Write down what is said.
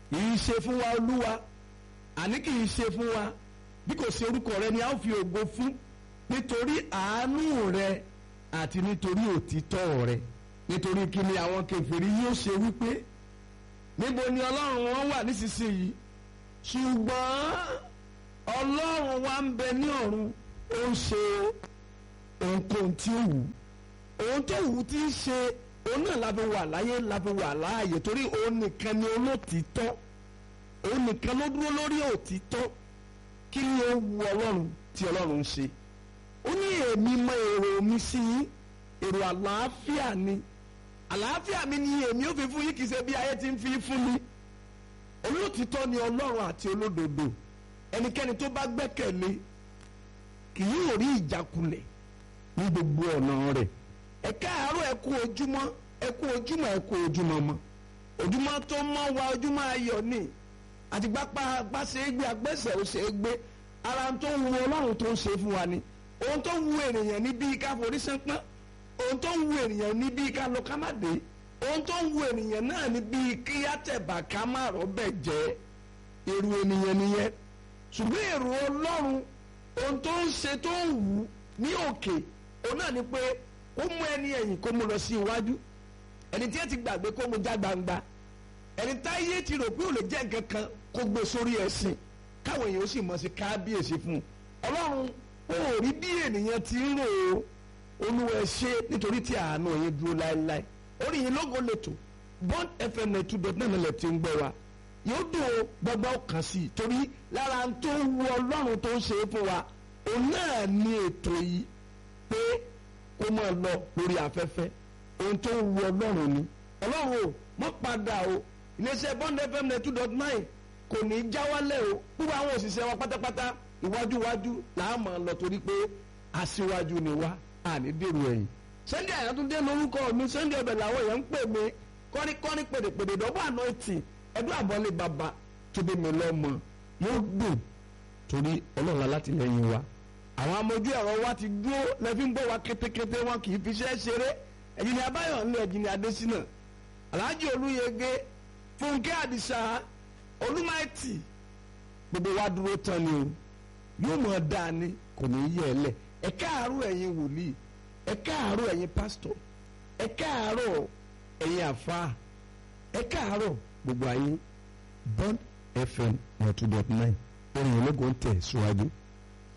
kì í ṣe fún wa olúwa àní kì í ṣe fún wa bí kò ṣe orúkọ rẹ ni a ó fi ògo fún nítorí àánú rẹ àti nítorí òtítọ́ rẹ nítorí kí ni àwọn kèfèrí yóò ṣe wípé níbo ni ọlọ́run wọn wà nísinsìnyí ṣùgbọ́n ọlọ́run wa ń bẹ ní ọ̀run ó ń ṣe ohunkóhun tí ó wù ohun tó wù tí ń ṣe òun náà la fi wà láyé la fi wà láàyè torí òun nìkan ni olótìítọ́ òun nìkan ló dúró lórí òtítọ́ kí ni ó wu ọlọ́run tí ọlọ́run ń ṣe ó ní èmi mọ èrò mi sí yín èrò àlàáfíà ni àlàáfíà mi ni èmi ò fi fún yín kì í ṣe bí ayé ti ń fi fún mi olótìítọ́ ni ọlọ́run àti olódodo ẹnikẹ́ni tó bá gbẹ́kẹ̀lé kì yóò rí ìjákulẹ̀ ní gbogbo ọ̀nà rẹ̀ ẹ káàárọ̀ ẹ kú ojúmọ́ ẹ kú ojúmọ́ ẹ kú ojúmọ́ mọ́ ojúmọ́ tó mọ́ wa ojúmọ́ ayọ̀ ni àti gbapá gbá ṣe é gbé agbẹ́sẹ̀ ó ṣe é gbé ara tó ń wu ọlọ́run tó ń ṣe fún wa ni ohun tó ń wu ènìyàn ní bíi ká forí sánpọ́n ohun tó ń wu ènìyàn ní bíi ká lọ ká má dé ohun tó ń wu ènìyàn náà ní bíi kí á tẹ̀bà ká má rọ́bẹ̀ jẹ́ èrò ènìyàn nìyẹn ṣùgbọ́n èrò ọlọ́run ohun tó ń ṣe tó ń wù ní òkè òun náà ni pé ó mú ẹni ẹ̀yìn kó mú lọ sí iwájú ẹni tí ẹ ti gbàgbé kó mú já gbangba ẹni táyé ti rò pé ò lè jẹ́ nǹkan kan kó gbé sórí ẹ̀sìn káwọn èèyàn ó sì mọ̀ sí kábíyèsí fún un ọlọ́run ó rí bí ènìyàn ti ń rò ó olúwa ẹ ṣé nítorí tí àánú yín dúró láéláé orí yín lógo lẹ́tọ̀ bond fm ninety two dot nine lẹ̀ ti ń gbọ́ wa yóò dùn ó gbọ́gbọ́ kan sí i torí lára tó wu ọlọ́run tó ń ṣe é fún wa òun náà ní ètò yìí pé kó máa lọ lórí afẹ́fẹ́ ohun tó wu ọlọ́run ni ọlọ́run o mọ́ padà o iléeṣẹ́ bond fm ninety two dot nine kò ní í já wálẹ̀ o gbogbo àwọn òṣìṣẹ́ wa pátápátá iwájúwájú làá máa lọ torí pé aṣíwájú ni wá àní dèrò ẹ̀yìn Sunday Àyàtúndé lórúkọ mi Sunday ọbẹ̀ làwọn èèyàn ń pè mí kọ́níkọ́ní pèdèpèdè dọ́gbà àná ètì ẹdún àbọ̀lé bàbá tó bí mi lọ́mọ yóò dùn torí ọlọ́run alátìlẹyìn wa àwọn amójú ẹ̀rọ wa ti dúró lẹ́fí ń bọ̀ wá kétékété wọn kì í fi iṣẹ́ ṣeré ẹ̀jìnì abáyọ̀ ńlẹ̀ ẹ̀jìnì adésínà alhaji olúyege fúnkẹ́ àdìsá olúmáìtì gbogbo wa dúró tán ni o yóò mọ̀ dáa ni kò ní í yẹ ẹ lẹ̀ ẹ káàárọ̀ ẹ̀yin wòlíì ẹ káàárọ̀ ẹ̀yin pásítọ̀ ẹ káàárọ̀ ẹ̀yin àfáà ẹ káàárọ̀ gbogbo ayé bond fm ninety two dot nine orin ológun tẹ̀ síwájú.